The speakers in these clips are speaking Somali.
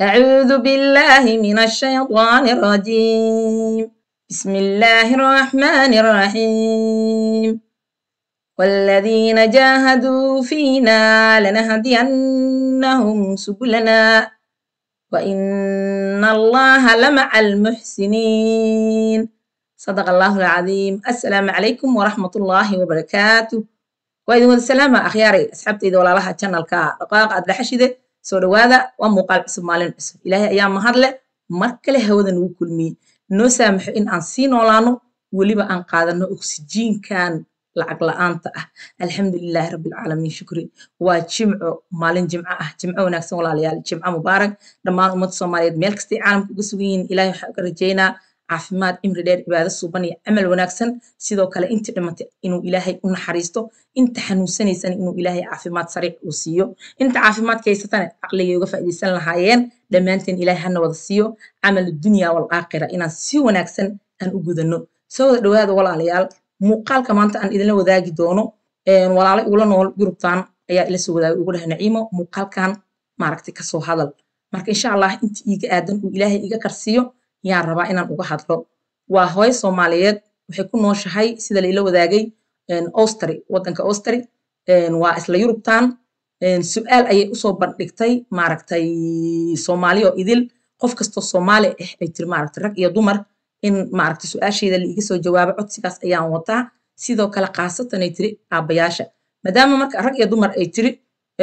أعوذ بالله من الشيطان الرجيم بسم الله الرحمن الرحيم والذين جاهدوا فينا لنهدينهم سبلنا وإن الله لمع المحسنين صدق الله العظيم السلام عليكم ورحمة الله وبركاته وإذن السلام أخياري أصحابتي إذا ولا لها channel كا دقائق أدري حشدة soo dhawaada waa muuqaal cusub maalin cusub ilaahay ayaa mahadle mar kale hawada nagu kulmiyey noo saamaxo in aan sii noolaano weliba aan qaadano oksijiinkan lacag la-aanta ah alxamdulilaahi rabbilcaalamiin shukri waa jimco maalin jimco ah jimco wanaagsan walaalayaal jimco mubaarak dhammaan ummadda soomaaliyeed meel kastay caalamka uga sugan yihiin ilaahay waxaan uga rajaynaa caafimaad imri dheer cibaado suuban iyo camal wanaagsan sidoo kale intii dhimatay inuu ilaahay u naxariisto inta xanuunsanaysana inuu ilaahay caafimaad sariic uu siiyo inta caafimaadka haysatana caqligay uga faa'iidaysan lahaayeen dhammaanteen ilaahay hana wada siiyo camal dunya wal aakhira inaan si wanaagsan aan u gudano soo wada dhawaada walaalayaal muuqaalka maanta aan idinla wadaagi doono walaalay ula nool yurubtan ayaa ila soo wadaagay ugu dhahay naciimo muuqaalkan maaragtay kasoo hadal marka insha allah inta iiga aadan uu ilaahay iga karsiiyo yaan rabaa inaan uga hadlo waa hooyo soomaaliyeed waxay ku nooshahay sida laila wadaagay austry waddanka austry waa isla yurubtan su-aal ayay usoo bandhigtay maaragtay soomaali oo idil qof kastoo soomaali ah ay tiri maaragtay rag iyo dumar in maaragtay su-aasheeda laiga soo jawaabo codsigaas ayaan wataa sidoo kale khaasatan ay tiri aabbayaasha maadaama marka rag iyo dumar ay tiri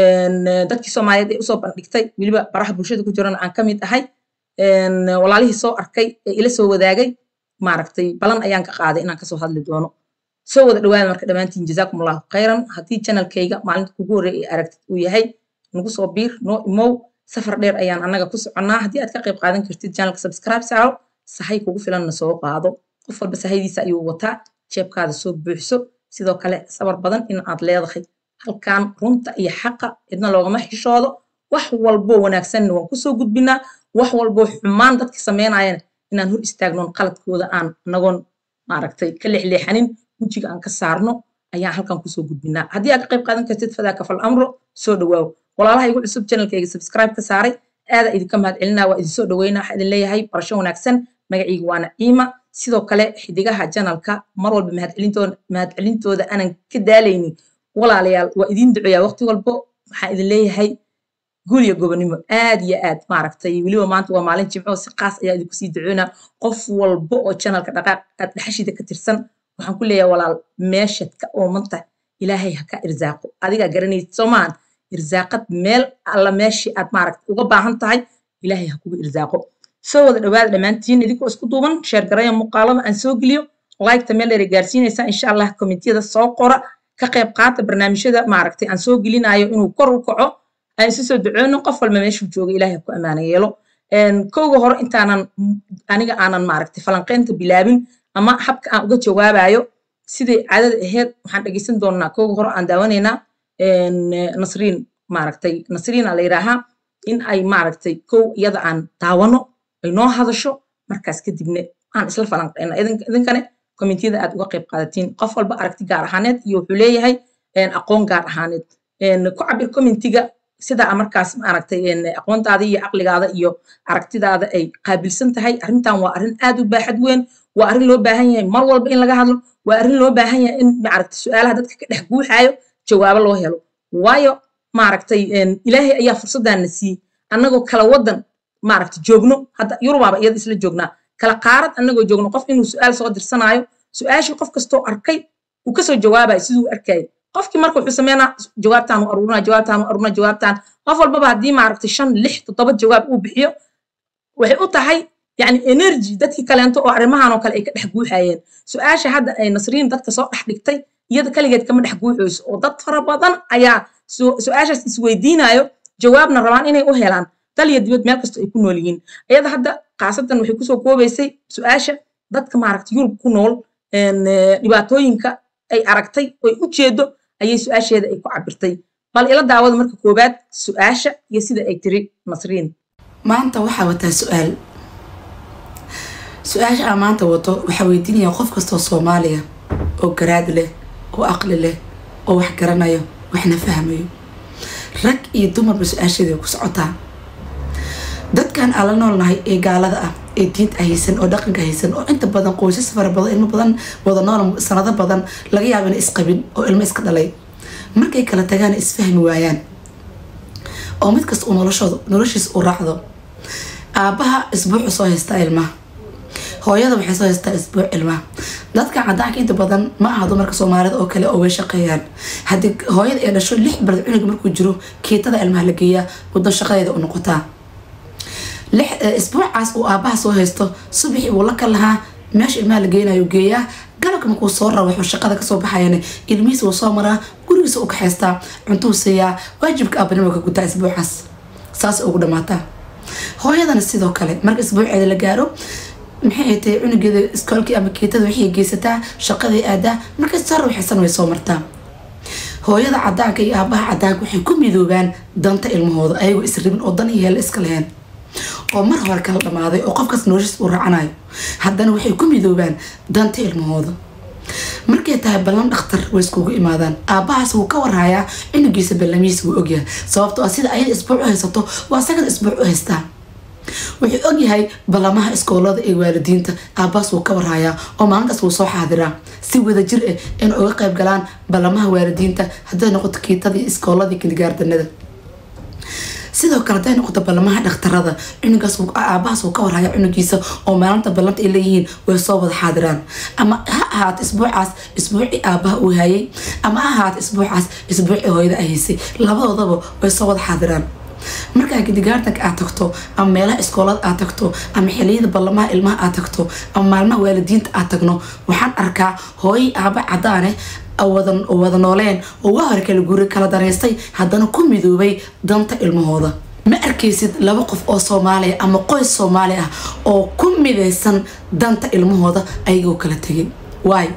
dadkii soomaaliyeed ay usoo bandhigtay weliba baraha bulshada ku jirana aan ka mid ahay walaalihii soo arkay ee ila soo wadaagay maaragtay balan ayaan ka qaaday inaan kasoo hadli doono soo wada dhawaada marka dhammaantiin jazaakum allahu khayran haddii channelkayga maalinta kugu horreeya ee aragtid uu yahay nagu soo biir noo imow safar dheer ayaan annaga ku soconnaa haddii aad ka qayb qaadan kartid channelka subscribe saaro sahay kugu filanna soo qaado qof walba sahaydiisa ayuu wataa jeebkaada soo buuxso sidoo kale sabar badan in aad leedahay halkan runta iyo xaqa cidna loogama xishoodo wax walboo wanaagsanna waan kusoo gudbinaa wax walboo xumaan dadka samaynayana inaan hor istaagnoon qaladkooda aan nagoon maaragtay ka leexleexanin wejiga aan ka saarno ayaan halkan kusoo gudbinaa haddii aad ka qayb qaadan kartid fadaaka fal amro soo dhawaaw walaalaha igu cusub channelkayga subscribe ka saaray aadaa idinka mahad celinaa waa idin soo dhaweynaa waxaa idin leeyahay barasho wanaagsan magacayga waa naciima sidoo kale xidigaha janalka mar walba mahadcelintooda mahadcelintooda aanan ka daalaynin walaalayaal waa idin duceeyaa waqti walbo waxaan idin leeyahay guul iyo gobonimo aad iyo aad maaragtay weliba maanta waa maalin jimco si qaas ayaa idinku sii ducoonaa qof walbo oo channelka dhaqaaq aad dhaxashida ka tirsan waxaan ku leeyahay walaal meeshaad ka oomanta ilaahay ha ka irsaaqo adigaa garanaysid soomaan irsaaqad meel alla meeshii aad maaragta uga baahan tahay ilaahay ha kuga irsaaqo soo wada dhawaada dhammaantiin idinkoo isku duuban sheer garaya muuqaalada aan soo geliyo liketa meel dheer gaarsiinaysaa insha allah komitiyada soo qora ka qayb qaata barnaamijyada maaragtay aan soo gelinayo inuu kor u kaco aan isu soo duceyno qof walba meeshuu jooga ilaahay ku ammaana yeelo kowga hore intaanan aniga aanan maaragtay falanqeynta bilaabin ama habka aan uga jawaabayo siday caadada ahayd waxaan dhegeysan doonaa kowga hore aan daawanaynaa nasriin maaragtay nasriina la yidhaahaa in ay maaragtay kow iyada aan daawano ay noo hadasho markaas kadibna aan isla falanqeyna idinkane komitiyada aad uga qayb qaadatiin qof walba aragti gaar ahaaneed iyo wuxuu leeyahay aqoon gaar ahaaneed ku cabir komitiga sidaa markaas maaragtay aqoontaada iyo caqligaada iyo aragtidaada ay qaabilsan tahay arrintan waa arrin aad u baaxad weyn waa arrin loo baahan yahay mar walba in laga hadlo waa arrin loo baahan yahay in maaragtay su-aalaha dadka ka dhex guuxaayo jawaabo loo helo waayo maaragtay ilaahay ayaa fursaddaana siiyey annagoo kala wadan maaragtay joogno hadda yurubaaba iyada isla joognaa kala qaarad annagoo joogno qof inuu su-aal soo dirsanaayo su-aashii qof kastoo arkay uu kasoo jawaabayo siduu arkayay qofkii marka wuxuu sameynaa jawaabtaan u aruurinaa jawaabtaan u aruurinaa jawaabtaan qof walbaba haddii maaragtay shan lix toddoba jawaab uu bixiyo waxay u tahay yani energy dadkii kaleento oo arrimahan oo kale ay ka dhex guuxayeen su-aasha hadda ay nasriin dadka soo dhex dhigtay iyada kaligeed kama dhex guuxayso oo dad fara badan ayaa su-aashaas isweydiinayo jawaabna rabaan inay u helaan dal iyo dibad meel kastoo ay ku nool yihiin iyada hadda khaasatan waxay kusoo koobaysay su-aasha dadka maaragtay yurub ku nool dhibaatooyinka ay aragtay oy u jeedo ayay su-aasheeda ay ku cabirtay bal ila daawada marka koowaad su-aasha iyo sida ay tiri nasriin maanta waxaa wataa su-aal su-aasha aan maanta wato waxaa weydiinaya qof kastoo soomaaliya oo garaad leh oo aqli leh oo wax garanayo waxna fahmayo rag iyo dumarba su-aasheeda ku socotaa dadkan aan la noolnahay ee gaalada ah ee diinta haysan oo dhaqanka haysan oo inta badan qoysas fara badan ilmo badan wada nool sanado badan laga yaabo ina isqabin oo ilmo iska dhalay markay kala tagaan isfahmi waayaan oo mid kasta uu noloshooda noloshiisa u raacdo aabbaha isbuucu soo haystaa ilmaha hooyada waxay soo haystaa isbuuc ilmaha dadka cadaanka inta badan ma aha dumarka soomaalida oo kale oo way shaqeeyaan haddii hooyada ay dhasho lix barad cunuga markuu jiro kiitada ilmaha la geeyaa muddo shaqadeeda u noqotaa isbuucaas uu aabaha soo haysto subaxii uu la kal lahaa meesha ilmaha la geynayo geeyaa galabka markuu soo rabo wuxuu shaqada kasoo baxayan ilmihiisa wuu soo maraa gurigiisa u kaxaystaa cuntuu siiyaa waajibka aabanimo ka gutaa isbuucaas saas ugu dhamaataa hooyadana sidoo kale marka isbuuceeda la gaaro maxay ay tahay cunugeeda iskoolkii ama kiitada waxay geysataa shaqaday aadaa markay soo rawaxaysan way soo martaa hooyada cadaanka iyo aabaha cadaanka waxay ku midoobaan danta ilmahooda ayagoo isribin oo dan iyo heelle iska leheen oo mar hore kala dhamaaday oo qofkaas noloshiis uu raacanayo haddana waxay ku midoobaan danta ilmahooda markay tahay ballan dhakhtar way iskugu imaadaan aabbahaas wuu ka warhayaa cunugiisa ballamihiisa wuu ogyahay sababtoo ah sida ayada isbuuc u haysato waa asagana isbuuc u haystaa wuxuu ogyahay ballamaha iskoolada ee waalidiinta aabbahaas wuu ka warhayaa oo maalintaas wuu soo xaadiraa si wadajir ah in uga qayb galaan ballamaha waalidiinta hadday noqoto kiitadii iskooladii kindigaardanada sidoo kale haday noqoto ballamaha dhakhtarada cunugaas aabahaas uu ka warhaya cunugiisa oo maalinta ballanta ay leeyihiin way soo wada xaadiraan ama ha ahaato isbuucaas isbuucii aabaha uu hayay ama ha ahaato isbuucaas isbuucii hooyada ay haysay labadoodaba way soo wada xaadiraan markaa kindigaartanka aad tagto ama meelaha iskoolada aad tagto ama xiliyada ballamaha ilmaha aad tagto ama maalmaha waalidiinta aad tagno waxaan arkaa hooyay aaba cadaane wada nooleen oo waa hore kala guri kala danaystay haddana ku midoobay danta ilmahooda ma arkaysid laba qof oo soomaaliya ama qoys soomaali ah oo ku midaysan danta ilmahooda ayagoo kala tegay waay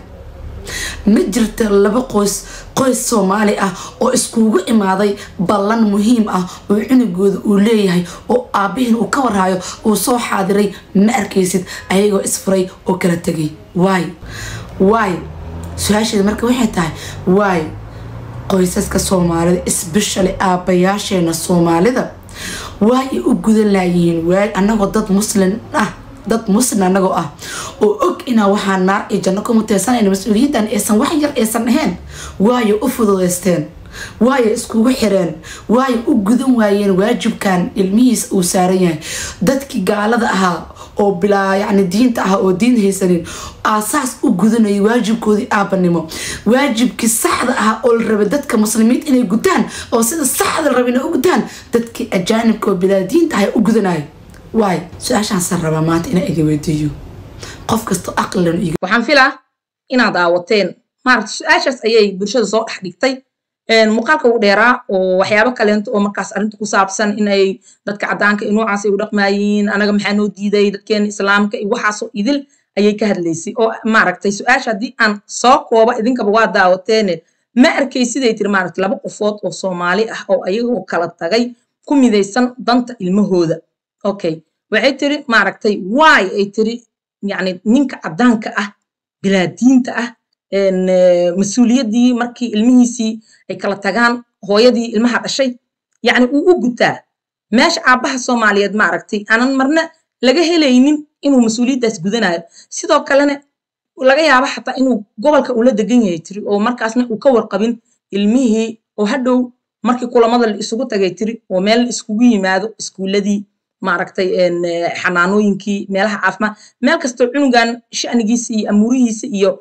ma jirta laba qoys qoys soomaali ah oo iskugu imaaday ballan muhiim ah oo cunugooda uu leeyahay oo aabihiin uu ka warhayo uu soo xaadiray ma arkaysid ayagoo isfuray oo kala tegay waay waay su-aasheeda marka waxay tahay waay qoysaska soomaalida especially aabayaasheena soomaalida waay ay u gudan laayihiin waay anagoo dad muslim ah dad muslim anagoo ah oo og inaa waxaa naar iyo janno ku muteysanayna mas-uuliyaddan aysan wax yar aysan ahayn waayo u fududaysteen waayo iskugu xireen waayo u gudan waayeen waajibkan ilmihiis uu saaran yahay dadkii gaalada ahaa oo bilaa yacni diinta ah oo diin haysanin aasaas u gudanayay waajibkoodii aabanimo waajibkii saxda ah oo la rabay dadka muslimiinta inay gutaan oo sida saxda la rabay inay u gutaan dadkii ajaanibka oo bilaa diinta ah u gudanaya waay su-aashaasaan rabaa maanta inaan idin weydiiyo qof kasta aqlilan iga waxaan filaa inaad daawateen maaragta su-aashaas ayay bulshada soo dhex dhigtay muuqaalka ugu dheeraa oo waxyaabo kaleento oo markaas arrinta ku saabsan inay dadka caddaanka iyo noocaas ay u dhaqmaayiin anaga maxaa noo diiday dadkeena islaamka iyo waxaasoo idil ayay ka hadlaysay oo maaragtay su-aasha haddii aan soo kooba idinkaba waa daawateene ma arkay siday tiri maaragtay laba qofood oo soomaali ah oo ayagoo kala tagay ku midaysan danta ilmahooda okay waxay tiri maaragtay waay ay tiri yacni ninka caddaanka ah bilaadiinta ah mas-uuliyaddii markii ilmihiisii ay kala tagaan hooyadii ilmaha dhashay yacni uu u gutaa meesha aabbaha soomaaliyeed maaragtay aanan marna laga helaynin inuu mas-uuliyaddaas gudanayo sidoo kalena laga yaabo xataa inuu gobolka ula degan yahay tiri oo markaasna uu ka warqabin ilmihii oo hadhow markii kulamada la isugu tagay tiri oo meel la iskugu yimaado iskuuladii maaragtay xanaanooyinkii meelaha caafimaad meel kastoo cunugan sha'nigiisa iyo amuurihiisa iyo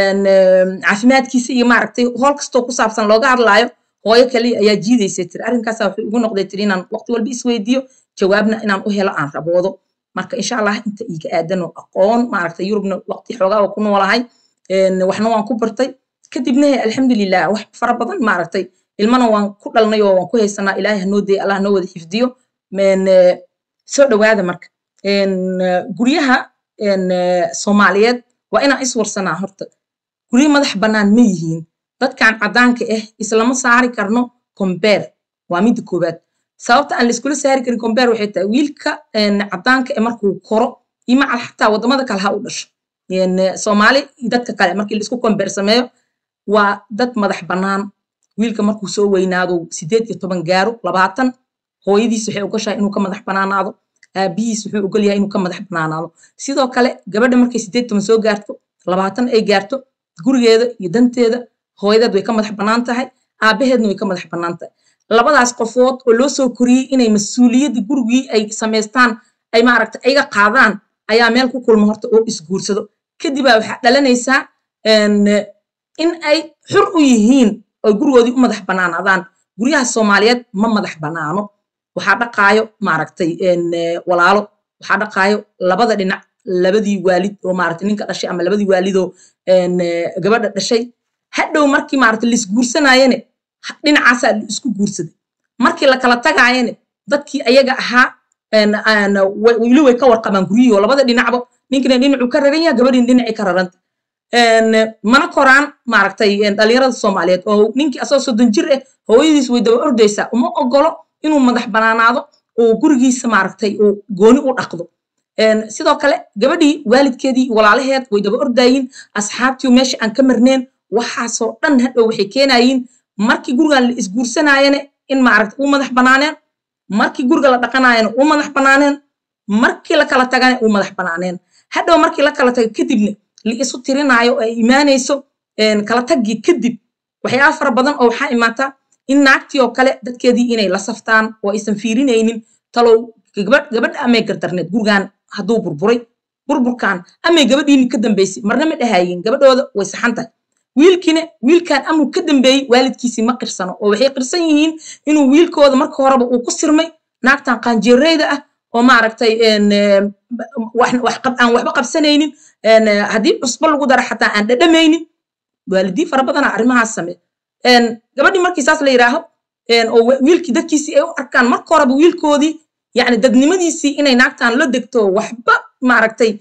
caafimaadkiisa iyo maaragtay hool kastoo ku saabsan looga hadlaayo hooyo kaliya ayaa jiidaysay tiri arrinkaasa wuxuu igu noqday tiri inaan waqti walba isweydiiyo jawaabna inaan u helo aan raboodo marka insha allah inta iiga aadan oo aqoon maaragtay yurubna waqti xoogaa oo ku noolahay waxna waan ku bartay kadibna alxamdulilah wax fara badan maaragtay ilmana waan ku dhalnay oo waan ku haysanaa ilaahay hanoo daya allah noo wada xifdiyo soo dhowaada marka guryaha soomaaliyeed waa inaan iswarsanaa horta guryo madax bannaan ma yihiin dadkan caddaanka ah islama saari karno combeer waa midda koowaad sababta aan laiskula saari karin combeer waxay tahay wiilka caddaanka ee markuu koro iyo macal xataa waddamada kale ha u dhasho soomaali dadka kale markii laisku combeer sameeyo waa dad madax bannaan wiilka markuu soo weynaado sideed iyo toban gaaro labaatan hooyadiis waxay ogashahay inuu ka madax bannaanaado aabihiis wuxuu ogol yahay inuu ka madax banaanaado sidoo kale gabadha markay sideed toban soo gaarto labaatan ay gaarto gurigeeda iyo danteeda hooyadeed way ka madax bannaan tahay aabaheedna way ka madax bannaan tahay labadaas qofood oo loo soo koriyey inay mas-uuliyadda gurigii ay samaystaan ay maaragta ayaga qaadaan ayaa meel ku kulma horta oo isguursado kadibaa waxaa dhalanaysaa in ay xur u yihiin oo gurigoodii u madax bannaanaadaan guryaha soomaaliyeed ma madax bannaano waxaa dhaqaayo maaragtay walaalo waxaa dhaqaayo labada dhinac labadii waalid oo maaragtay ninka dhashay ama labadii waalidoo gabadha dhashay hadhow markii maaragtay laisguursanaayene dhinacaasaa la isku guursaday markii la kala tagaayene dadkii ayaga ahaa weli way ka warqabaan guryihii oo labada dhinacba ninkina dhinacuu ka raran yaha gabadhiina dhinacii ka raranta mana koraan maaragtay dhalinyarada soomaaliyeed oo ninkii asagoo soddon jir ah hooyadiis way daba ordaysaa uma ogolo inuu madax banaanaado oo gurigiisa maaragtay uu gooni u dhaqdo sidoo kale gabadhii waalidkeedii walaalaheed way daba ordaayiin asxaabtii meesha aan ka marneen waxaasoo dhan hadhow waxay keenayiin markii gurigan la isguursanaayene in maaragta uu madax banaaneen markii guriga la dhaqanaayana uu madax banaaneen markii la kala tagana uu madax banaaneen hadhow markii la kala taga kadibna la isu tirinaayo oo ay imaanayso kala taggii kadib waxyaaba fara badan oo waxaa imaataa in naagtii oo kale dadkeedii inay la saftaan oo aysan fiirinaynin talow gabadha amay gardarneed gurigan hadduu burburay burburkan amay gabadhiini ka dambaysay marna ma dhahayin gabadhooda way saxan tahay wiilkiina wiilkan amuu ka dambeeyey waalidkiisii ma qirsano oo waxay qirsan yihiin inuu wiilkooda marka horeba uu ku sirmay naagtan qaanjeereyda ah oo maaragtay aan waxba qabsanaynin haddii cusbo lagu dara xataa aan dhadhamaynin waalidiin fara badana arrimahaas samee gabadhii markii saas la yidhaaho oo wiilkii dadkiisii ay u arkaan marka horeba wiilkoodii yani dadnimadiisii inay naagtan la degto waxba maaragtay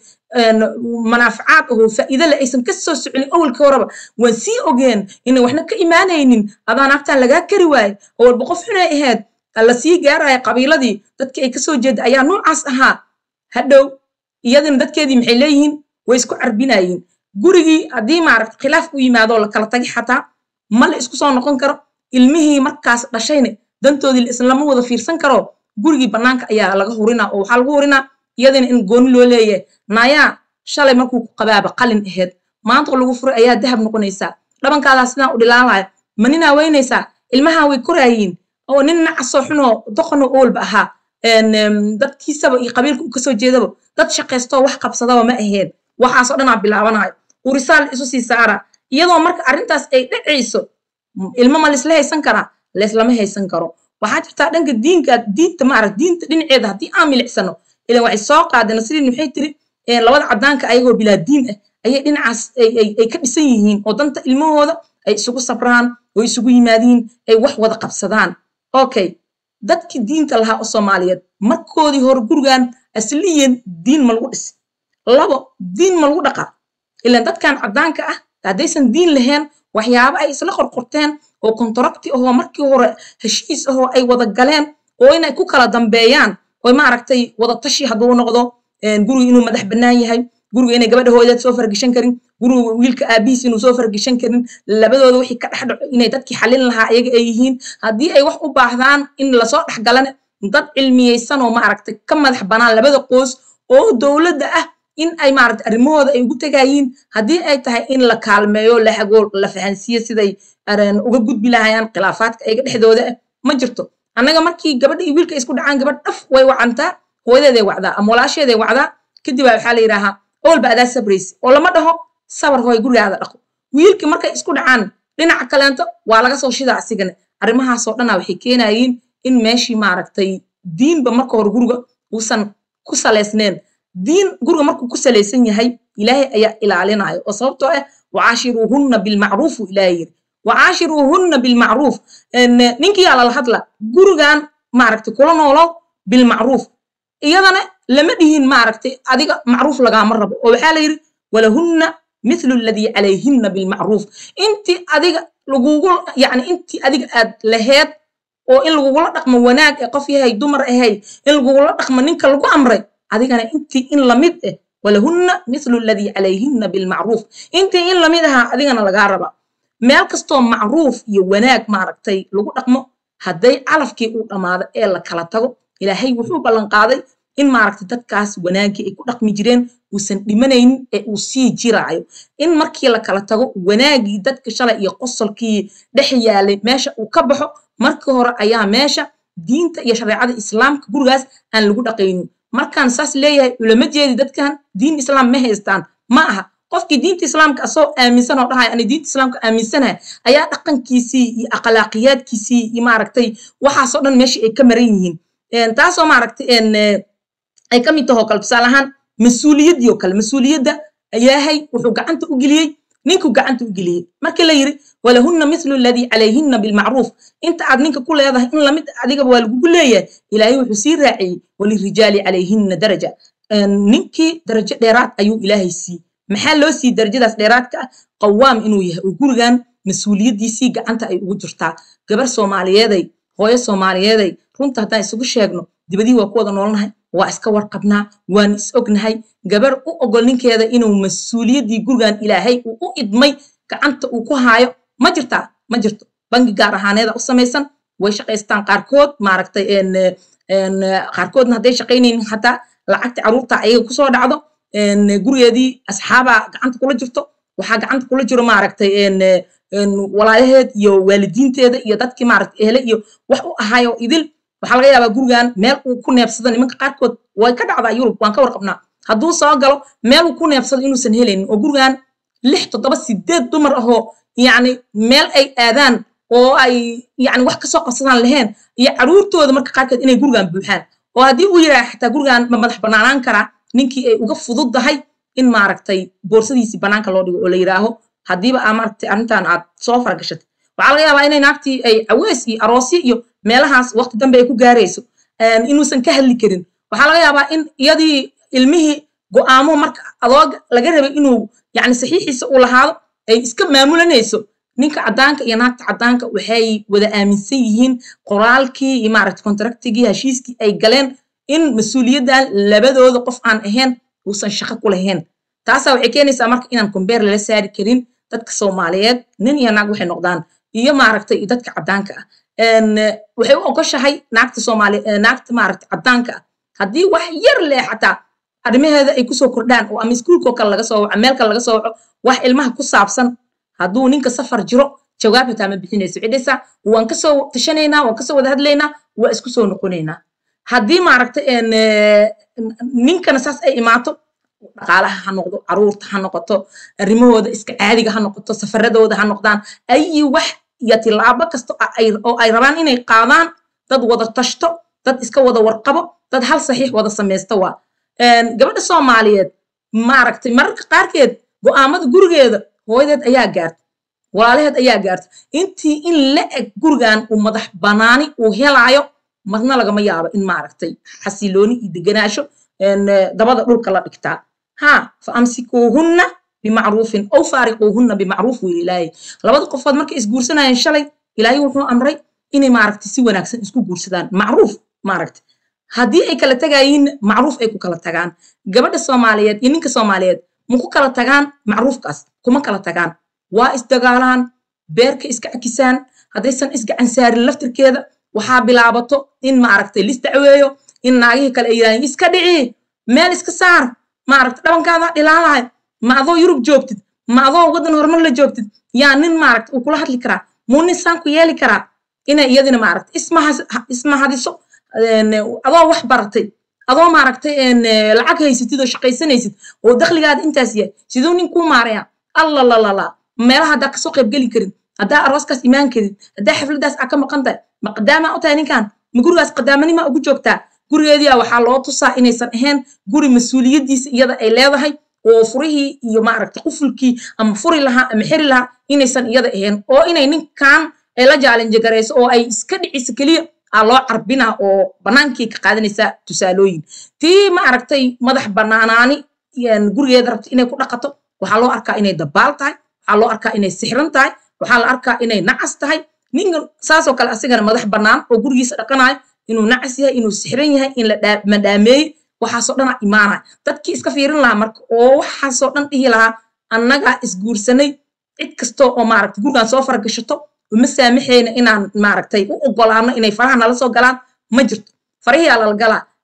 manaafacaad aho faa'iido le aysan ka soo soconin awalkii horeba waan sii ogeen inay waxna ka imaanaynin adaa naagtan lagaa kari waaye oo walba qof xunay ahayd la sii gaaraya qabiiladii dadkii ay kasoo jeeda ayaa noocaas ahaa hadhow iyadina dadkeedii maxay leeyihiin way isku carbinayiin gurigii haddii maaragta khilaaf u yimaadoo la kala tagi xataa ma la isku soo noqon karo ilmihii markaas dhashayne dantoodii la islama wada fiirsan karo gurigii bannaanka ayaa laga hurinaa oo waxaa lagu hurinaa iyadina in gooni loo leeyahay naayaa shalay markuu ku qabaaba qalin aheyd maanta lagu furay ayaa dahab noqonaysaa dhabankaadaa sidaan u dhilaalaya ma ninaa weynaysaa ilmahaa way koraayiin oo nin nacasoo xunoo doqonoo oolba ahaa dadkiisaba iyo qabiilka uu kasoo jeedaba dad shaqaystoo wax qabsadaba ma ahayn waxaasoo dhanaa bilaabanayo urisaa la isu sii saara iyadoo marka arrintaas ay dhacayso ilmo ma laisla haysan karaa laislama haysan karo waxaa jirtaa dhanka diinka diinta maarag diinta dhinaceeda haddii aan milicsano ilan waxay soo qaadeen nasriin maxay tiri labada caddaanka ayagoo bilaa diin ah ayay dhinacaas ay ka dhisan yihiin oo danta ilmahooda ay isugu sabraan oo isugu yimaadiin ay wax wada qabsadaan okay dadkii diinta lahaa oo soomaaliyeed markoodii hore gurigan asliyan diin ma lagu dhisi labo diin ma lagu dhaqaa ilan dadkan caddaanka ah haddaysan diin lahayn waxyaabo ay isla qorqorteen oo kontaracti ahoo markii hore heshiis ahoo ay wada galeen oo inay ku kala dambeeyaan oo maaragtay wada tashi hadduu noqdo guriga inuu madax bannaan yahay guriga inay gabadha hooyadeed soo fargeshan karin guriga wiilka aabihiis inuu soo fargeshan karin labadooda wixii ka dhex dhaco inay dadkii xalin lahaa ayaga ay yihiin haddii ay wax u baahdaan in lasoo dhex galane dad cilmiyeysan oo maaragtay ka madax bannaan labada qoys oo dowladda ah in ay maaragtay arrimahooda ay ugu tegayiin haddii ay tahay in la kaalmeeyo la hagool la fahansiiyo siday uga gudbi lahayaan khilaafaadka ayaga dhexdooda ah ma jirto annaga markii gabadha iyo wiilka isku dhacaan gabadh dhaf way wacantaa hooyadeeday wacdaa ama walaasheeday wacdaa kadib baa waxaa la yidhaahaa oolba adaa sabraysi oo lama dhaho sabar hooy gurigaada dhaqo wiilkii markay isku dhacaan dhinaca kaleento waa laga soo shidaa asigana arrimahaasoo dhanaa waxay keenayiin in meeshii maaragtay diinba marka hore guriga uusan ku salaysneen diin guriga markuu ku salaysan yahay ilaahay ayaa ilaalinayo oo sababtoo ah wacaashiruuhunna bilmacruufu ilaahay yiri wacaashiruuhunna bilmacruuf ninkiyaa lala hadla gurigan maaragtay kula noolow bilmacruuf iyadana lama dhihin maaragtay adiga macruuf lagaama rabo oo waxaa la yidhi walahunna mithlu alladii calayhinna bilmacruuf intii adiga lagugu yacni intii adiga aad laheed oo in lagugula dhaqmo wanaag ee qof yahay dumar ahay in lagugula dhaqmo ninka lagu amray adigana intii in lamid ah walahunna mithlu alladii calayhinna bilmacruuf intii in lamid ahaa adigana lagaa raba meel kastoo macruuf iyo wanaag maaragtay lagu dhaqmo hadday calafkii uu dhammaado ee la kala tago ilaahay wuxuu ballan qaaday in maaragtay dadkaas wanaagii ay ku dhaqmi jireen uusan dhimanaynin ee uu sii jiraayo in markii la kala tago wanaagii dadka shalay iyo qosolkii dhex yaalay meesha uu ka baxo markii hore ayaa meesha diinta iyo shareecada islaamka gurigaas aan lagu dhaqaynin markaan saas leeyahay ulama jeedi dadkan diin islaam ma haystaan ma aha qofkii diinta islaamka asoo aaminsan oo dhahaya ani diinta islaamka aaminsanahay ayaa dhaqankiisii iyo akhlaaqiyaadkiisii iyo maaragtay waxaasoo dhan meeshii ay ka maran yihiin taasoo maaragtay ay ka mid tahoo kale tusaale ahaan mas-uuliyaddii oo kale mas-uuliyadda ilaahay wuxuu gacanta u geliyey ninkuu gacanta u geliyey markii la yiri walahunna mithlu alladii calayhinna bilmacruuf inta aad ninka ku leedahay in lamid adigaba waa lagugu leeyahay ilaahay wuxuu sii raaciyey walirijaali calayhinna daraja ninkii darajo dheeraad ayuu ilaahay sii maxaa loo sii darajadaas dheeraadka ah qawaam inuu yahay oo gurigan mas-uuliyaddiisii gacanta ay ugu jirtaa gabar soomaaliyeeday hooyo soomaaliyeeday runta haddaan isugu sheegno dibadii waa ku wada noolnahay waa iska warqabnaa waan is ognahay gabar u ogol ninkeeda inuu mas-uuliyaddii gurigan ilaahay uu u idmay gacanta uu ku haayo ma jirtaa ma jirto bangi gaar ahaaneeda u samaysan way shaqaystaan qaarkood maaragtay qaarkoodna hadday shaqaynaynin xataa lacagta caruurta ayaga kusoo dhacdo gurigeedii asxaabaa gacanta kula jirto waxaa gacanta kula jiro maaragtay walaalaheed iyo waalidiinteeda iyo dadkii maaragtay ehle iyo wax u ahayo idil waxaa laga yaabaa gurigan meel uu ku neebsado nimanka qaarkood way ka dhacdaa yurub waan ka warqabnaa hadduu soo galo meel uu ku neebsado inuusan helaynin oo gurigan lix toddoba sideed dumar ahoo yacni meel ay aadaan oo ay yacni wax kasoo qabsadaan lahayn iyo caruurtooda marka qaarkood inay gurigan buuxaan oo haddii uu yidhaha xataa gurigan ma madax banaanaan karaa ninkii ay uga fududdahay in maaragtay boorsadiisii banaanka loo dhigo oo la yidhaaho haddiiba aa maaragtay arrintan aad soo faragashatay waxaa laga yaabaa inay naagtii ay cawees iyo aroosyo iyo meelahaas waqti dambe ay ku gaarayso inuusan ka hadli karin waxaa laga yaabaa in iyadii ilmihii go'aamo marka adooga laga rabay inuu yacni saxiixiisa uu lahaado ay iska maamulanayso ninka caddaanka iyo naagta caddaanka waxay wada aaminsan yihiin qoraalkii iyo maaragtay kontraktigii heshiiskii ay galeen in mas-uuliyaddan labadooda qof aan ahayn uusan shaqo ku lahayn taasaa waxay keenaysaa marka inaan kombeer lala saari karin dadka soomaaliyeed nin iyo naag waxay noqdaan iyo maaragtay dadka caddaanka ah waxay u ogoshahay naagta soomaali naagta maaragtay caddaanka ah haddii wax yar leh xataa arrimaheeda ay kusoo kordhaan oo ama iskuulkoo kale laga soo waco meel kale laga soo waco wax ilmaha ku saabsan hadduu ninka safar jiro jawaab hataa ma bixinayso cidhisa waan kasoo tashanaynaa waan kasoo wada hadlaynaa waa isku soo noqonaynaa haddii maaragtay ninkana saas ay imaato dhaqaalaha ha noqdo caruurta ha noqoto arrimahooda iska caadiga ha noqoto safaradooda ha noqdaan ayi wax iyo tilaabo kasta oo ay rabaan inay qaadaan dad wada tashto dad iska wada warqabo dad hal saxiix wada samaysta waa gabadha soomaaliyeed maaragtay mararka qaarkeed go'aamada gurigeeda hooyadeed ayaa gaarta walaalaheed ayaa gaarta intii in la eg gurigan uu madax banaani uu helaayo marna lagama yaabo in maaragtay xasilooni iyo deganaasho dabada dhulka la dhigtaa ha fa amsikuuhunna bimacruufin ow faariquuhunna bimacruuf wiil ilaahay labada qofood markay isguursanayeen shalay ilaahay wuxuu amray inay maaragtay si wanaagsan isku guursadaan macruuf maaragtay haddii ay kala tagayiin macruuf ay ku kala tagaan gabadha soomaaliyeed iyo ninka soomaaliyeed ma ku kala tagaan macruufkaas kuma kala tagaan waa isdagaalaan beerka iska akisaan haddaysan isgacan saarin laftirkeeda waxaa bilaabato in maaragtay lisdacweeyo in naagihii kale ay yidhahdeen iska dhici meel iska saar maaragtay dhabankaada dhilaalahay ma adoo yurub joogtid ma adoo waddan horumar la joogtid yaa nin maaragtay uu kula hadli karaa muu nin saan ku yeeli karaa inay iyadina maaragtay ismahadiso adoo wax baratay adoo maaragtay lacag haysatid oo shaqaysanaysid oo dakhligaada intaas yahay siduu nin kuu maaraya allalalala meelaha haddaa kasoo qaybgeli karin haddaa arooskaas imaan karin haddaa xafladaas aa ka maqan tahay ma qadaamaa u tahay ninkan ma gurigaas qadaamanima ugu joogtaa gurigeedia waxaa loo tusaa inaysan ahayn guri mas-uuliyaddiisa iyada ay leedahay oo furihii iyo maaragtay qufulkii ama furi lahaa ama xiri lahaa inaysan iyada ahayn oo inay ninkan ay la jaalinjagarayso oo ay iska dhiciso keliya aa loo carbinaa oo bannaankii ka qaadanaysaa tusaalooyin tii maaragtay madax bannaanaani gurigeeda rabta inay ku dhaqato waxaa loo arkaa inay dabaal tahay waxaa loo arkaa inay sixran tahay waxaa la arkaa inay nacas tahay ninkan saasoo kale asigana madax bannaan oo gurigiisa dhaqanayo inuu nacas yahay inuu sixran yahay in la madhaameeyey waxaasoo dhan a imaanaya dadkii iska fiirin lahaa marka oo waxaasoo dhan dhihi lahaa annagaa isguursanay cid kastoo oo maaragtay gurigan soo faragashato uma saamaxayna inaan maaragtay u ogolaano inay faraha nala soo galaan ma jirto farahiyaa lala galaa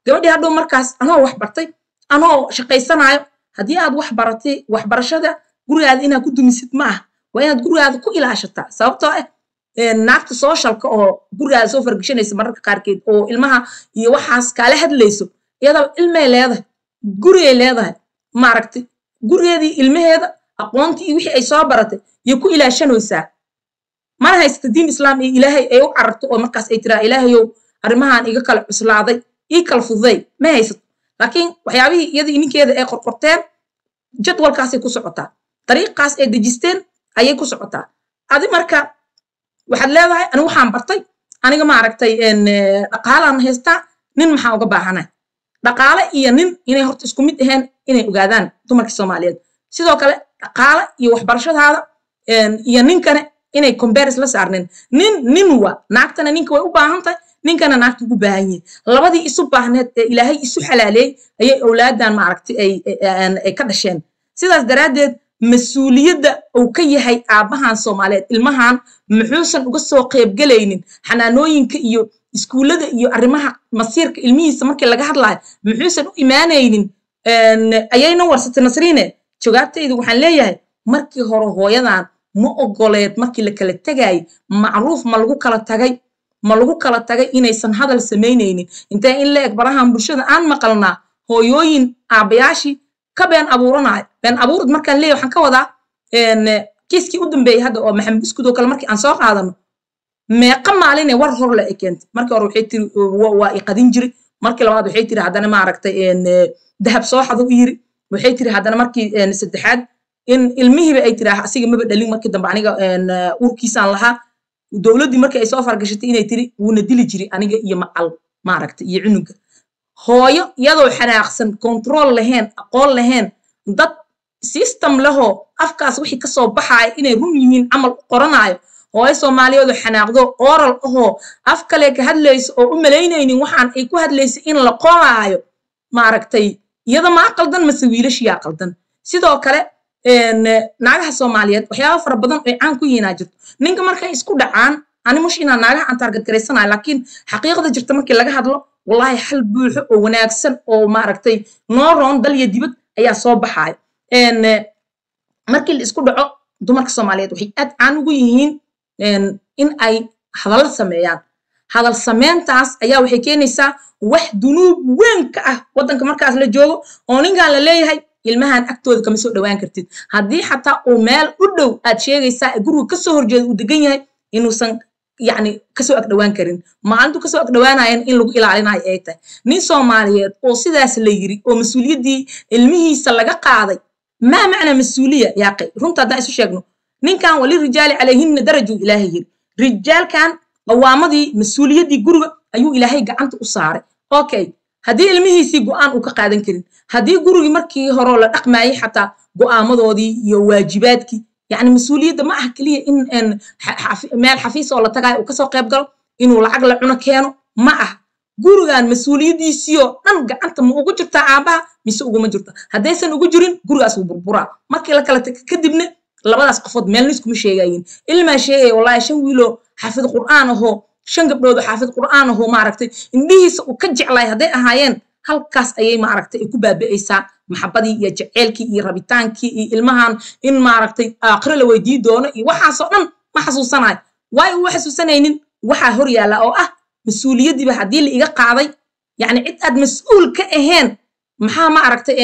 gabadhii hadhow markaas anoo wax bartay anoo shaqaysanayo haddii aad wax baratay waxbarashada gurigaada inaad ku dumisid ma ah waa inaad gurigaada ku ilaashataa sababtoo ah naagta sooshalka oo gurigaada soo fargeshanaysa mararka qaarkeed oo ilmaha iyo waxaas kaala hadlayso iyadaba ilmay leedahay gurigay leedahay maaragtay gurigeedii ilmaheeda aqoontii iyo wixii ay soo baratay iyo ku ilaashanaysaa mana haysata diin islaam iyo ilaahay ay u cararto oo markaas ay tiraa ilaahayow arrimahan iga kala cuslaaday ii kala fududay ma haysato laakiin waxyaabihii iyadii ninkeeda ay qorqorteen jadwalkaasay ku socotaa dariiqaas ay dejisteen ayay ku socotaa adi marka waxaad leedahay anigu waxaan bartay aniga maaragtay dhaqaalaan haystaa nin maxaa uga baahanay dhaqaale iyo nin inay horta isku mid ahayn inay ogaadaan dumarka soomaaliyeed sidoo kale dhaqaale iyo waxbarashadaada iyo ninkane inay combaris la saarneen nin nin wa naagtana ninka way u baahan tahay ninkana naagta ugu baahan yihin labadii isu baahneed ee ilaahay isu xalaaleeyey ayay owlaadan maaragtay ay ka dhasheen sidaas daraaddeed mas-uuliyadda uu ka yahay aabbahan soomaaliyeed ilmahan muxuusan uga soo qeybgelaynin xanaanooyinka iyo iskuullada iyo arrimaha masiirka ilmihiisa markii laga hadlayo muxuusan u imaanaynin ayayna warsatay nasriine jawaabtaydu waxaan leeyahay markii hore hooyadan ma ogoleed markii la kala tegayay macruuf ma lagu kala tagay ma lagu kala tagay inaysan hadal samaynaynin intee in la eg barahan bulshada aan maqalnaa hooyooyin aabbayaashii ka been abuuranayo been abuurad markaan leeyahay waxaan ka wadaa kiiskii u dambeeyey hadda oo maxamed buskud oo kale markii aan soo qaadano meeqa maaline war hor le ay keentay markii hore waxay tiri waa i qadin jiri markii labaad waxay tiri haddana maaragtay dahab soo xado u yiri waxay tiri haddana markii saddexaad in ilmihiiba ay tiri asiga maba dhalin markii dambe aniga urkiisaan lahaa dowladdii markii ay soo fargashatay inay tiri wuuna dili jiri aniga iyo macal maaragtay iyo cunuga hooyo iyadoo xanaaqsan control lahayn aqoon lahayn dad system lahoo afkaas wixii kasoo baxaaya inay run yihiin camal u qoranayo hooyo soomaaliyeedoo xanaaqdo oral ahoo af kale ka hadlayso oo u malaynaynin waxaan ay ku hadlaysa in la qoraayo maaragtay iyada maa qaldan mase wiilashiyaa qaldan sidoo kale naagaha soomaaliyeed waxyaaba fara badan ay caan ku yihiinaa jirto ninka markay isku dhacaan ani mush inaa naagaha aan taargad garaysanayo laakiin xaqiiqda jirta markii laga hadlo wallahi xal buuxo oo wanaagsan oo maaragtay noo roon dal iyo dibad ayaa soo baxaaya markii la isku dhaco dumarka soomaaliyeed waxay aad caan ugu yihiin in ay hadallo sameeyaan hadal sameyntaas ayaa waxay keenaysaa wax dunuub weyn ka ah waddanka markaas la joogo oo ninkan la leeyahay ilmahan agtooda kama soo dhowaan kartid haddii xataa uu meel u dhow aad sheegaysaa ee guriga kasoo horjeeda uu degan yahay inuusan yacni kasoo agdhowaan karin maalintu kasoo agdhowaanayan in lagu ilaalinayo ay tahay nin soomaaliyeed oo sidaas la yiri oo mas-uuliyaddii ilmihiisa laga qaaday maa macnaa mas-uuliya yaaqay runta haddaan isu sheegno ninkan wali rijaali calayhinna darajuu ilaahay yiri rijaalkan qawaamadii mas-uuliyaddii guriga ayuu ilaahay gacanta u saaray okay haddii ilmihiisii go'aan uu ka qaadan karin haddii gurigii markii horeo la dhaqmaayay xataa go'aamadoodii iyo waajibaadkii yacni mas-uuliyadda ma aha keliya in meel xafiis oo la tagaayo uu kasoo qayb galo inuu lacag la cuno keeno ma ah gurigan mas-uuliyaddiisiioo dhan gacanta ma ugu jirtaa aabbaha mise uguma jirto haddaysan ugu jirin gurigaas wuu burburaa markii la kala taga kadibna labadaas qofood meelna iskuma sheegayin ilmaa sheegaya wallahi shan wiiloo xaafid qur'aan ahoo shan gabdhood oo xaafid qur'aan ahoo maaragtay indhihiisa uu ka jeclay hadday ahaayeen halkaas ayay maaragtay ay ku baabi'aysaa maxabadii iyo jaceylkii iyo rabitaankii iyo ilmahan in maaragtay aakhiro la weydii doono iyo waxaasoo dhan ma xasuusanayo waayo uu xasuusanaynin waxaa hor yaalla oo ah mas-uuliyaddiiba haddii la iga qaaday yacni cid aad mas-uul ka ahayn maxaa maaragtay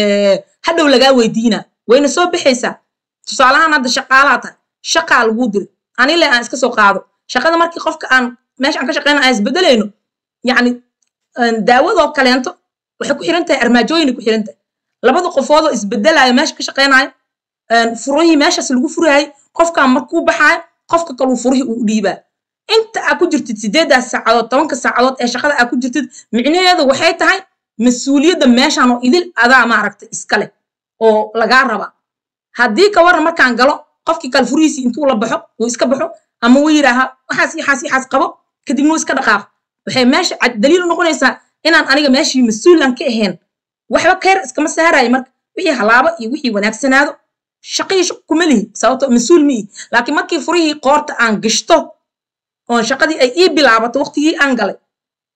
hadhow lagaa weydiina wayna soo baxaysaa tusaalahaan hadda shaqaalaha tahay shaqaa laguu diray anile aan iska soo qaado shaqada markii qofka aan meesha aan ka shaqeyna aan isbedelayno yacni daawadoo kaleento waxay ku xiran tahay armaajooyinay ku xiran tahay labada qofoodoo isbedelaayo meesha ka shaqeynayo furihii meeshaas lagu furaayay qofkan markuu baxaayo qofka kaluu furihii uu dhiibaa inta aa ku jirtid sideedaas saacadood tobanka saacadood ee shaqada aa ku jirtid micnaheedu waxay tahay mas-uuliyadda meeshan oo idil adaa maaragtay iskale oo lagaa raba haddii ka waran markaan galo qofkii kale furihiisii intuu la baxo uu iska baxo ama uu yidhaaha waxaas yaxaas yaxaas qabo kadibna uu iska dhaqaaqo waxay meesha daliil u noqonaysaa inaan aniga meeshii mas-uulan ka ahayn waxba kayr iskama saarayo marka wixii halaabo iyo wixii wanaagsanaado shaqihii shaq kuma lihi sababto mas-uul ma ihi laakiin markii furihii qoorta aan gashto oon shaqadii ay ii bilaabato waqtigii aan galay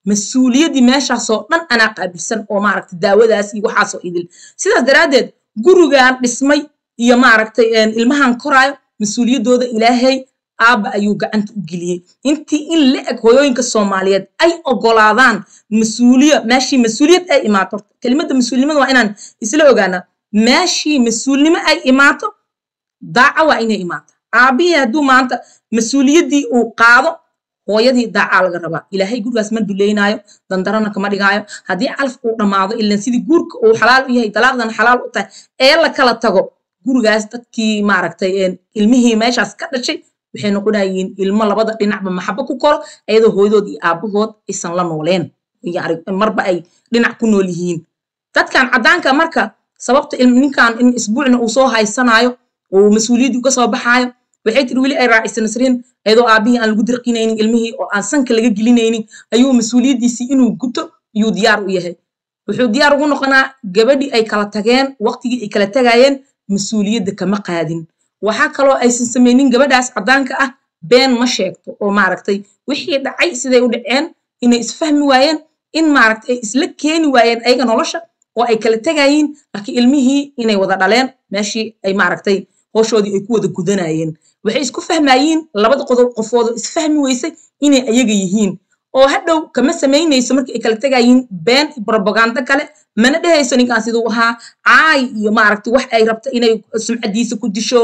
mas-uuliyaddii meeshaasoo dhan anaa qaabilsan oo maaragtay daawadaas iyo waxaasoo idil sidaas daraaddeed gurigan dhismay iyo maaragtay ilmahan koraayo mas-uuliyaddooda ilaahay aabba ayuu gacanta u geliyey intii in la eg hooyooyinka soomaaliyeed ay ogolaadaan mas-uuliya meeshii mas-uuliyad ay imaato kelimadda mas-uulnimada waa inaan isla ogaanaa meeshii mas-uulnimo ay imaato daaca waa inay imaato aabbihii hadduu maanta mas-uuliyaddii uu qaado hooyadii daacaa laga rabaa ilaahay gurigaas ma duleynaayo dandarana kama dhigaayo haddii calaf uu dhammaado ilan sidii guurka uu xalaal u yahay dalaaqdan xalaal u tahay ee la kala tago gurigaas dadkii maaragtay ilmihii meeshaas ka dhashay waxay noqonayiin ilmo labada dhinacba maxabo ku koro iyadoo hooyadood iyo aabahood aysan la nooleen marba ay dhinac ku nool yihiin dadkan caddaanka marka sababta ninkan in isbuucna uu soo haysanaayo oo mas-uuliyaddii uga soo baxaayo waxay tiri weli ay raacisa nasriin iyadoo aabihii aan lagu dirqinaynin ilmihii oo aan sanka laga gelinaynin ayuu mas-uuliyaddiisii inuu guto ayuu diyaar u yahay wuxuu diyaar ugu noqonaa gabadhii ay kala tageen waqtigii ay kala tagayeen mas-uuliyadda kama qaadin waxaa kaloo aysan samaynin gabadhaas caddaanka ah been ma sheegto oo maaragtay wixii dhacay siday u dhaceen inay isfahmi waayeen in maaragtay ay isla keeni waayeen ayaga nolosha oo ay kala tegayiin laakiin ilmihii inay wada dhaleen meeshii ay maaragtay howshoodii ay ku wada gudanayeen waxay isku fahmayiin labada qodob qofoodoo isfahmi weysay inay ayaga yihiin oo hadhow kama samaynayso markii ay kala tegayiin been iyo brobagando kale mana dhehayso ninkaan siduu ahaa caay iyo maaragtay wax ay rabto inay sumcadiisa ku disho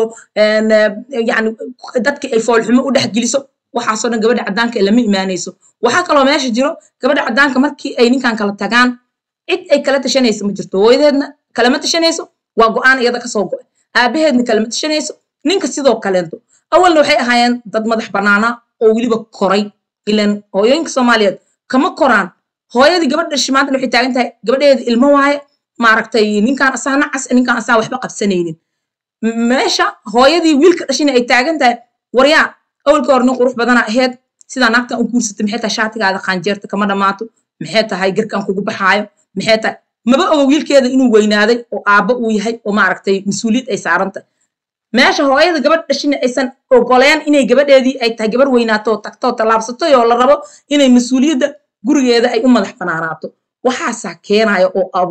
yani dadkii ay foolxumo u dhex geliso waxaasoo dhan gabadha caddaanka lama imaanayso waxaa kaloo meesha jiro gabadha caddaanka markii ay ninkan kala tagaan cid ay kala tashanayso ma jirto hooyadeedna kalama tashanayso waa go-aan iyada kasoo go-ay aabaheedna kalama tashanayso ninka sidoo kaleento awalna waxay ahaayeen dad madax bannaana oo weliba koray ilan hooyooyinka soomaaliyeed kama koraan hooyadii gabadh dhashi maantana waxay taagan tahay gabadheeda ilmo waaye maaragtay ninkaan asaa nacas ninkaan asaa waxba qabsanaynin meesha hooyadii wiilka dhashina ay taagan tahay waryaa awalka hore nin qurux badana aheyd sidaa naagtan u guursatay maxay tahay shaatigaada qaanjeerta kama dhammaato maxay tahay garkaan kugu baxaayo maxay tahay maba oga wiilkeeda inuu weynaaday oo aabbo uu yahay oo maaragtay mas-uuliyad ay saaran tahay meesha hooyada gabadh dhashina aysan ogoleen inay gabadheedii ay tahay gabar weynaato tagto tallaabsato oo la rabo inay mas-uuliyadda gurigeeda ay u madax banaanaato waxaasaa keenaya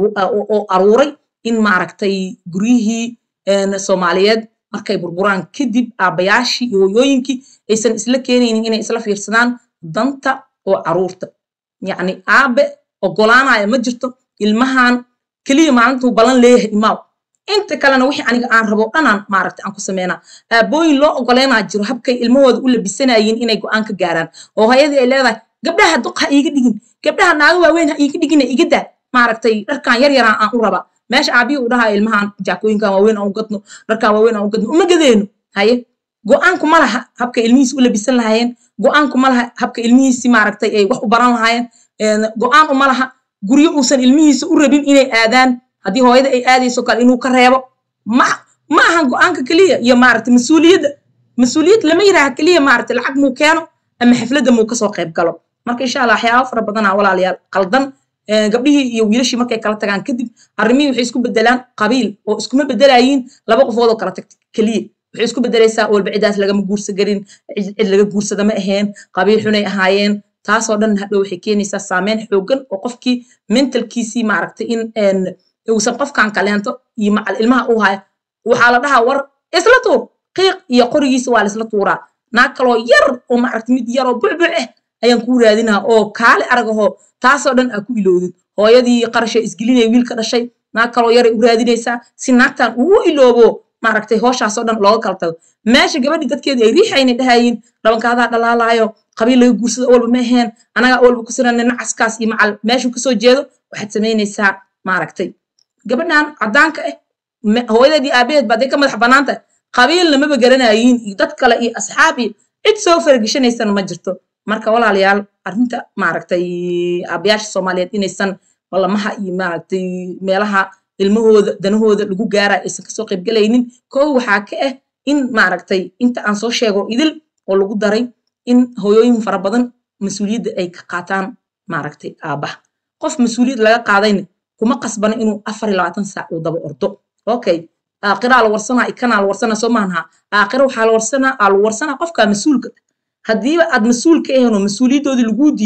oo aruuray in maaragtay guryihii soomaaliyeed markay burburaan kadib aabbayaashii iyo hooyooyinkii aysan isla keenaynin inay isla fiirsadaan danta oo caruurta yacni aabe ogolaanaya ma jirto ilmahan keliya maalintuu ballan leeyahay imaaw inta kalena wixii aniga aan rabo dhanaan maaragtay aan ku sameynaa aabooyin loo ogoleynaa jiro habkay ilmahooda u labisanayeen inay go-aan ka gaaraan oo hooyadii ay leedahay gabdhaha duq ha iiga dhigin gabdhaha naago waaweyn ha iiga dhigina iga daa maaragtay dharkan yar yaraan aan u rabaa meesha aabihii uu dhahaa ilmahan jaakooyinkan waaweyn aan u gadno dharkan waaweyn aan u gadno uma gadeeno haye go-aanku ma laha habka ilmihiisi u labisan lahaayeen go-aanku ma laha habka ilmihiisi maaragtay ay wax u baran lahaayeen go-aan uma laha guryo uusan ilmihiisa u rabin inay aadaan haddii hooyada ay aadayso kale inuu ka reebo ma ma ahan go-aanka keliya iyo maaragtay mas-uuliyadda mas-uuliyad lama yidhaaha keliya maaragtay lacag muu keeno ama xafladda muu kasoo qayb galo marka insha allah waxyaaba fara badanaa walaalayaal qaldan gabdhihii iyo wiilashii markay kala tagaan kadib arrimihii waxay isku bedelaan qabiil oo iskuma bedelayiin laba qofood oo kala tagta keliya waxay isku bedelaysaa walba cidaas lagama guursa garin cid laga guursada ma aheen qabiil xunay ahaayeen taasoo dhan hadhow waxay keenaysaa saameyn xoogan oo qofkii mentalkiisii maaragtay in uusan qofkan kaleento iyo macal ilmaha u haya waxaa la dhahaa war isla tuur qiiq iyo qorigiisa waa laisla tuuraa naag kaloo yar oo maaragtay mid yar oo bucbuc ah ayaan kuu raadinaha oo kaali aragahoo taasoo dhan aa ku iloodid hooyadii qarasha isgelinaya wiilka dhashay naag kaloo yaray u raadinaysaa si naagtan uu iloobo maaragtay hooshaasoo dhan looga kala tago meesha gabadhii dadkeedii ay riixayna dhahayiin dhabankaadaa dhalaalaayo qabiil laga guursado walba ma aheen anagaa walba ku siranay nacaskaas iyo macal meeshuu kasoo jeedo waxaad samaynaysaa maaragtay gabadhan caddaanka ah hooyadeedii aabaheed ba hadday ka madax bannaan tahay qabiilna maba garanayiin iyo dad kale iyo asxaab iyo cid soo farageshanaysana ma jirto marka walaalayaal arrinta maaragtay aabayaasha soomaaliyeed inaysan ballamaha iyo maaragtay meelaha ilmahooda danahooda lagu gaara aysan kasoo qaybgalaynin koo waxaa ka ah in maaragtay inta aan soo sheego idil oo lagu daray in hooyooyin fara badan mas-uuliyadda ay ka qaataan maaragtay aabaha qof mas-uuliyad laga qaadayna kuma qasbana inuu afar iyo labaatan saac uu daba ordo okay aakiraa la warsanaa ikanaa la warsanaa soo maaha aakira waxaa la warsanaa aa lagu warsanaa qofkaa mas-uulka haddiiba aad mas-uul ka ahayn oo mas-uuliyaddoodii laguu diiday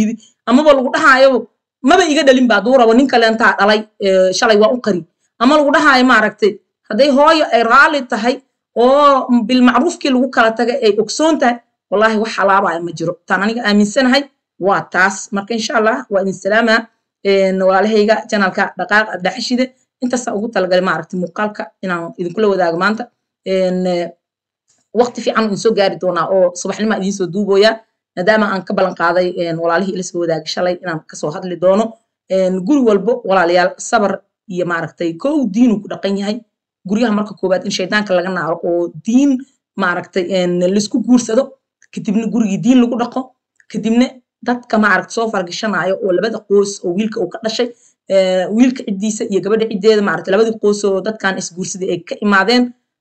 amaba lagu dhahaayo maba iga dhalin baa duu rabo nin kaleentaa dhalay shalay waa u qari ama lagu dhahaayo maaragtay hadday hooyo ay raalli tahay oo bilmacruufkii lagu kala tagay ay ogsoon tahay wallaahi wax halaabaya ma jiro taan aniga aaminsanahay waa taas marka insha allah waa idin salaamaa walaalahayga janalka dhaqaaq abdaxashide intaasaa ugu talagalay maaragtay muuqaalka inaan idinkula wadaago maanta waqti fiican idin soo gaari doonaa oo subaxnima idiin soo duubooyaa maadaama aan ka ballan qaaday walaalihii ila soo wadaagay shalay inaan kasoo hadli doono guri walbo walaalayaal sabar iyo maaragtay kow diinuu ku dhaqan yahay guryaha marka koowaad in shaydaanka laga naaro oo diin maaragtay laisku guursado kadibna gurigii diin lagu dhaqo kadibna dadka maaragta soo fargashanaayo oo labada qoys oo wiilka uu ka dhashay wiilka ciddiisa iyo gabadha ciddeeda maaragta labadii qoys oo dadkan isguursaday ay ka imaadeen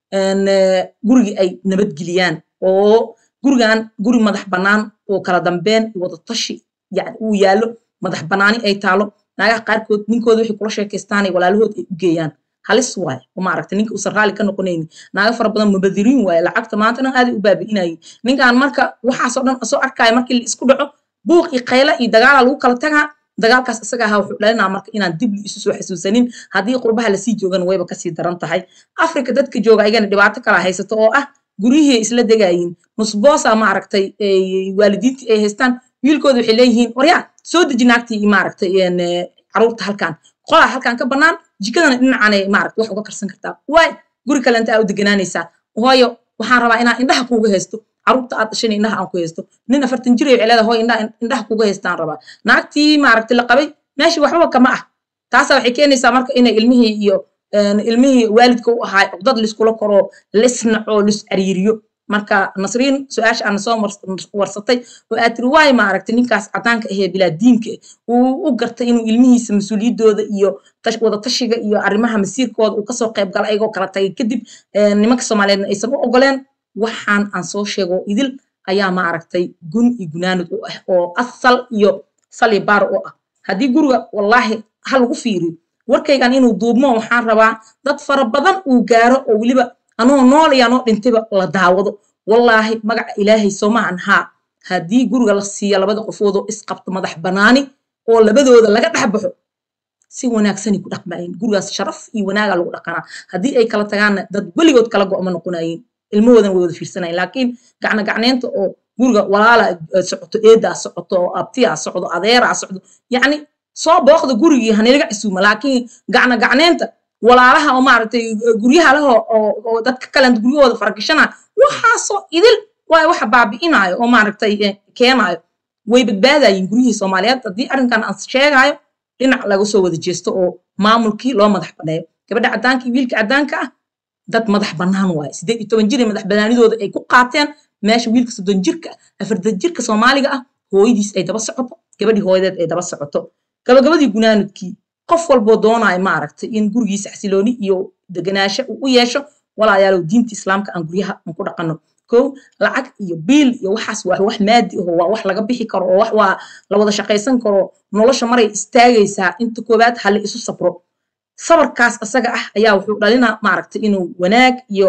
gurigii ay nabadgeliyaan oo gurigan guri madax bannaan oo kala dambeen wada tashi yani uu yaallo madax bannaani ay taalo naagaha qaarkood ninkooda waxay kula sheekaystaanay walaalahood ay u geeyaan halis waaye oo maaragta ninka uusan raalli ka noqonaynin naaga fara badan mubadiriin waaye lacagta maanta dhan aaday u baabi'inayay ninkan marka waxaasoo dhan soo arkaayo markii la isku dhaco buuq iyo qayla iyo dagaala lagu kala tagaa dagaalkaas isaga ahaa wuxuu dhalinaa marka inaan dib isu soo xasuusanin haddii qurbaha lasii joogana wayba kasii daran tahay afrika dadka jooga ayagana dhibaato kala haysato oo ah guryihii isla degayiin nusboosa maaragtay waalidiintii ay haystaan wiilkooda waxay leeyihiin waryaa soo deji naagtii maaragtay caruurta halkan qolaa halkan ka bannaan jikadana dhinacanay maaragta wax uga karsan kartaa waay guri kalenta aa u deganaanaysaa hooyo waxaan rabaa inaan indhaha kuuga haysto caruurta aad dhashan indhaha aan ku haysto nin afartan jir ay celada hooy indhaha kuuga haystaan rabaa naagtii maaragtay la qabay meeshii waxbaba kama ah taasaa waxay keenaysaa marka inay ilmihii iyo ilmihii waalidka u ahaa cugdad liskula koro lisnaco lis cariiriyo marka nasriin su-aasha aana soo warsatay oo aad tiri waay maaragtay ninkaas cadaanka ahee bilaa diinka uu u gartay inuu ilmihiisa mas-uuliyaddooda iyo wada tashiga iyo arrimaha masiirkooda uu kasoo qayb gala ayagoo kala tagay kadib nimanka soomaaliyeedna aysan u ogoleen waxaan aan soo sheego idil ayaa maaragtay gun iyo gunaanud u ah oo asal iyo sali baar u ah haddii guriga wallaahi ha lagu fiiriyo warkaygan inuu duubmo waxaan rabaa dad fara badan uu gaaro oo weliba anoo nool iyo anoo dhintayba la daawado wallaahi magaca ilaahay soomahan haa haddii guriga la siiya labada qofoodoo isqabto madax bannaani oo labadooda laga dhex baxo si wanaagsanay ku dhaqmaayeen gurigaas sharaf iyo wanaaga lagu dhaqanaa haddii ay kala tagaanna dad weligood kala go'ma noqonayeen ilmahoodan way wada fiirsanayen laakiin gacna gacneynta oo guriga walaala socoto eedaa socoto oo abtiyaa socdo adeeraa socdo yacni soo booqda gurigii hanalaga casuuma laakiin gacna gacneynta walaalaha oo maaragtay guryaha leho oo dadka kalenta guryahooda faragashana waxaasoo idil waayo waxa baabi'inaayo oo maaragtay keenaayo way badbaadayiin guryihii soomaaliyeed haddii arrinkan aan sheegaayo dhinac laga soo wada jeesto oo maamulkii loo madax banneeyo gabadha caddaanka iyo wiilka caddaanka ah dad madax bannaan waaye siddeed iyo toban jir ee madax bannaanidooda ay ku qaateen meesha wiilka soddon jirka afartan jirka soomaaliga ah hooyadiis ay daba socoto gabadhii hooyadeed ay daba socoto gabagabadii gunaanudkii qof walboo doonaayo maaragtay in gurigiisa xasilooni iyo deganaasho uu u yeesho walaayaalow diinta islaamka aan guryaha aan ku dhaqanno kow lacag iyo biil iyo waxaas waa wax maadi aho waa wax laga bixi karo oo wax waa la wada shaqaysan karo nolosha maray istaagaysaa inta koowaad hale isu sabro sabarkaas asaga ah ayaa wuxuu dhalinaa maaragtay inuu wanaag iyo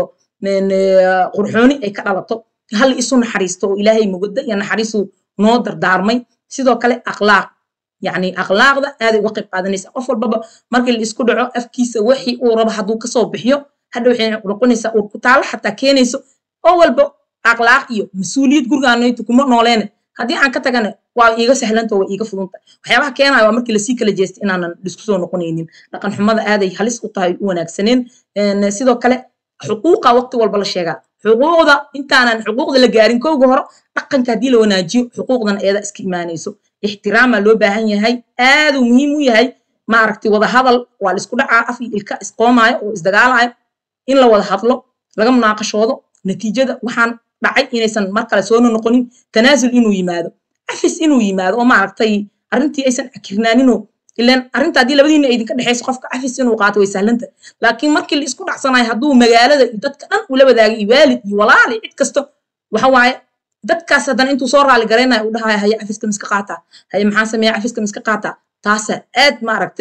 qurxooni ay ka dhalato hal isu naxariisto oo ilaahay mugadda iyo naxariisu noo dardaarmay sidoo kale akhlaaq yacni akhlaaqda aaday uga qayb qaadanaysaa qof walbaba markii la isku dhaco afkiisa wixii uu rabo hadduu kasoo bixiyo hadha waxay noqonaysaa uur ku taalo xataa keenayso oo walba akhlaaq iyo mas-uuliyad gurigaanaytu kuma nooleene haddii aan ka tagana waa iiga sahlanta waa iiga fudunta waxyaabaha keenaya waa markii lasii kala jeestay inaanan isku soo noqonaynin dhaqan xumada aaday halis u tahay u wanaagsaneen sidoo kale xuquuqa waqti walba la sheegaa xuquuqda intaanan xuquuqda la gaarin kowga hore dhaqanka haddii la wanaajiyo xuquuqdan eeda iska imaanayso ixtiraamaa loo baahan yahay aaduu muhiim u yahay maaragtay wada hadal waa la isku dhacaa af iyo ilka isqoomaayo oo isdagaalaayo in la wada hadlo laga munaaqashoodo natiijada waxaan dhacay inaysan mar kale soona noqonin tanaasul inuu yimaado afis inuu yimaado oo maaragtay arrintii aysan akirnaaninoo ilan arrinta haddii labadiina idinka dhexayso qofka afis inuu qaato way sahlanta laakiin markii la isku dhacsanayo hadduu magaalada iyo dadka dhan ula wadaagay iyo waalid iyo walaal iyo cid kasto waxa waaye dadkaas haddana intuu soo raali garaynayo uu dhahaya haye cafiska miska qaataa haye maxaan sameeya cafiska miska qaataa taasaa aad maaragta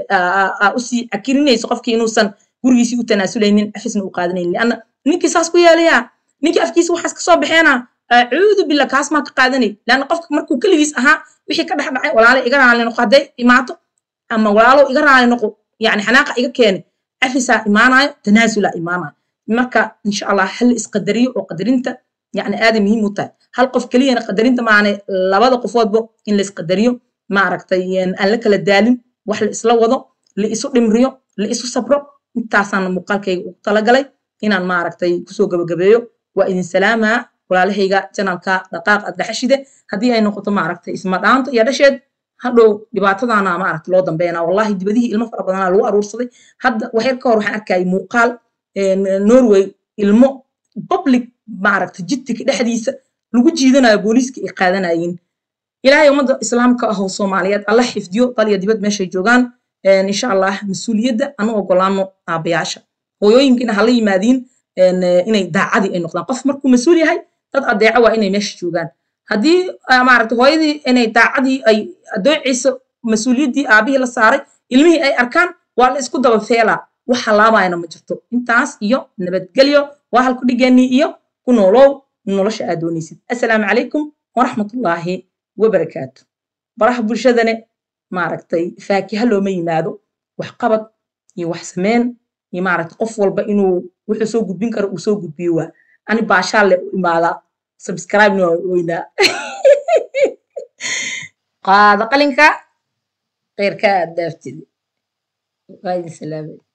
usii akirinayso qofkii inuusan gurigiisii u tanaasuleynin cafisna u qaadanaynin lianna ninkii saas ku yeelayaa ninkii afkiisa waxaas kasoo baxeena acuudu billah kaas maa ka qaadanay laanna qofka markuu keligiis ahaa wixii ka dhex dhacay walaalo iga raali noqo hadday imaato ama walaalo iga raali noqo yani xanaaqa iga keene cafisaa imaanayo tanaasulaa imaanayo marka insha allah hal isqadariyo oo qadarinta yani aaday muhiim u tahay hal qof keliyana qadarinta maana labada qofoodba in la isqadariyo maaragtay aan la kala daalin wax la isla wado la isu dhimriyo la isu sabro intaasaan muuqaalkayga ugu talagalay inaan maaragtay kusoo gabagabeeyo waa idin salaamaa walaalahayga janalka dhaqaaq ad dhaxashide haddii ay noqoto maaragtay isma dhaanto iyo dhasheed hadhow dhibaatadaana maaragta loo dambeynaa wallahi dibadihii ilmo fara badanaa lagu aruursaday hadda waxyar ka hor waxaan arkayay muuqaal norway ilmo public maaragta jidtika dhexdiisa lagu jiidanayo booliiska ay qaadanayeen ilaahay ummadda islaamka ahoo soomaaliyeed alla xifdiyo dal iyo dibad meeshay joogaan insha allah mas-uuliyadda anu ogolaano aabayaasha hooyooyinkiina hala yimaadiin inay daacadii ay noqdaan qof markuu mas-uul yahay dad adeeco waa inay meesha joogaan haddii maaragta hooyadii inay daacadii ay adoociisa mas-uuliyaddii aabihii la saaray ilmihii ay arkaan waa la isku daba feelaa wax halaabayana ma jirto intaas iyo nabadgelyo waa halku dhigeenii iyo ku noolow nolosha aad doonaysid assalaamu calaykum waraxmatullaahi wabarakaatu baraha bulshadane maaragtay faakiha looma yimaado wax qabad iyo wax sameen iyo maaragta qof walba inuu wuxuu soo gudbin karo uu soo gudbiyo waa ani baashaalle u imaadaa subscribe-na waa weynaa qaada qalinka kheyrka aad daaftid waa idin salaamay